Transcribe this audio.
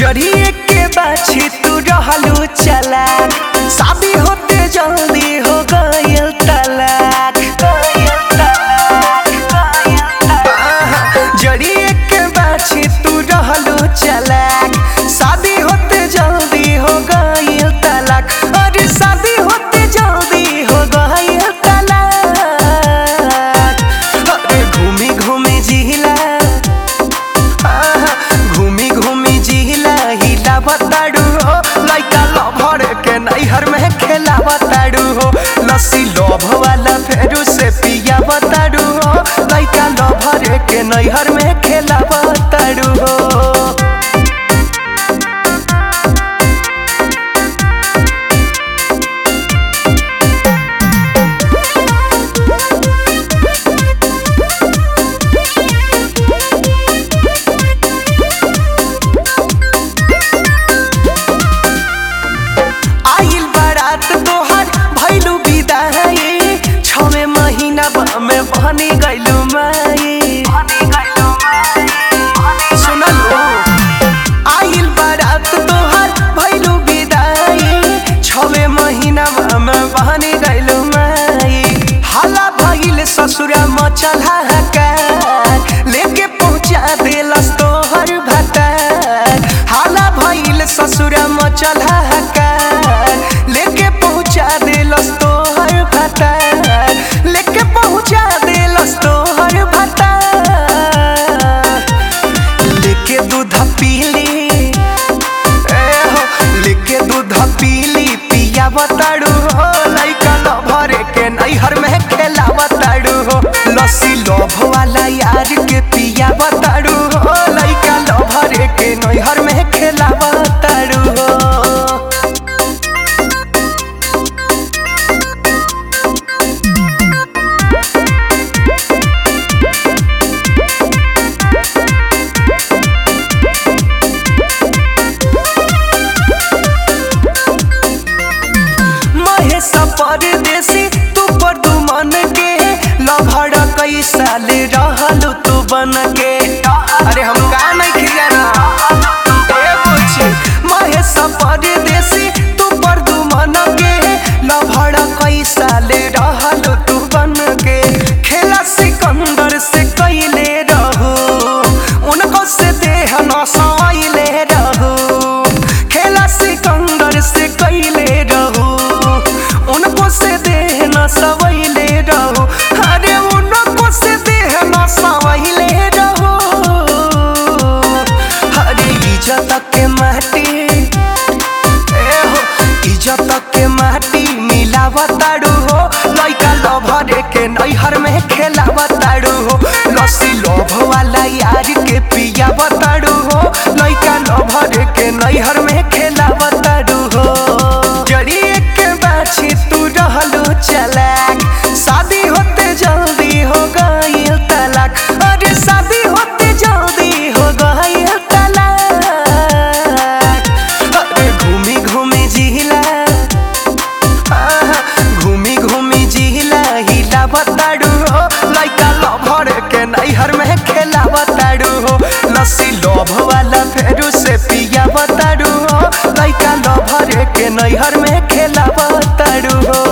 जरिए के बाछी तू रहलू चला शादी होते जल्दी हो गयल तलाक जरिए के बाछी तू रहलू चला शादी होते जल्दी हो गयल तलाक अरे शादी होते जल्दी हो गयल तलाक अरे घूमी घूमी जिला आहा, घूमी घूमी जिला हिला बताड़ू हो लइका लभर के नैहर में खेला बताड़ू हो लस्सी लोभ वाला फेरू से पिया बताड़ू हो लइका लभर के नैहर में खेला बताड़ू हो आइल बारात तोहर भैलू विदाई छवे महीना में बनी गइलू माई सुनलो आइल बारात तोहर भैलू विदाई छवे महीना में बनी गइलू माई हाला भइल ससुरा मचल हाहाकार लेके पहुंचा देलस तोहर भतार हाला भइल ससुरा मचल हाहाकार लेके पहुंचा देलस तोहर भतार लेके पहुंचा देलस तोहर भतार लेके दूध पीली ए हो लेके दूध पीली पिया बताड़ू हो लइका लभर के नैहर में खेला बताड़ू हो लस्सी लोभ वाला यार के पिया बताड़ू हो लइका लभर के नैहर में खेला बताड़ू हो महेश परदेसी तू पर तू मन के लभड़ कई साल रहलू तू बन के अरे हम का नहीं खिया महेश परदेसी तू पर तू मन के लभड़ कई साल रहलू तू बन के खेला सिकंदर से कैले रहू उनको से देह नसाइले रहू खेला सिकंदर से कैले रहू उनको से देह न सवैले रहू अरे उनको से देह न सवैले रहू अरे इज्जत के माटी ए हो इज्जत के माटी मिलावताड़ू हो लइका लभर के नैहर में खेलावताड़ू हो लस्सी लोभ वाला यार के पिया बताड़ू हो लइका लभर के नैहर में खेलावताड़ू हो जरिए के बाछी तू रहलू चलाक शादी होते जल्दी हो गईल तलाक अरे शादी होते जल्दी हो गईल तलाक अरे घूमी घूमी जिला आहा, घूमी घूमी जिला हिला बताड़ू हो लइका लभर के नैहर में खेला बताड़ू हो लस्सी लोभ वाला फेरू से पिया बताड़ू हो लइका लभर के नैहर में खेला बताड़ू हो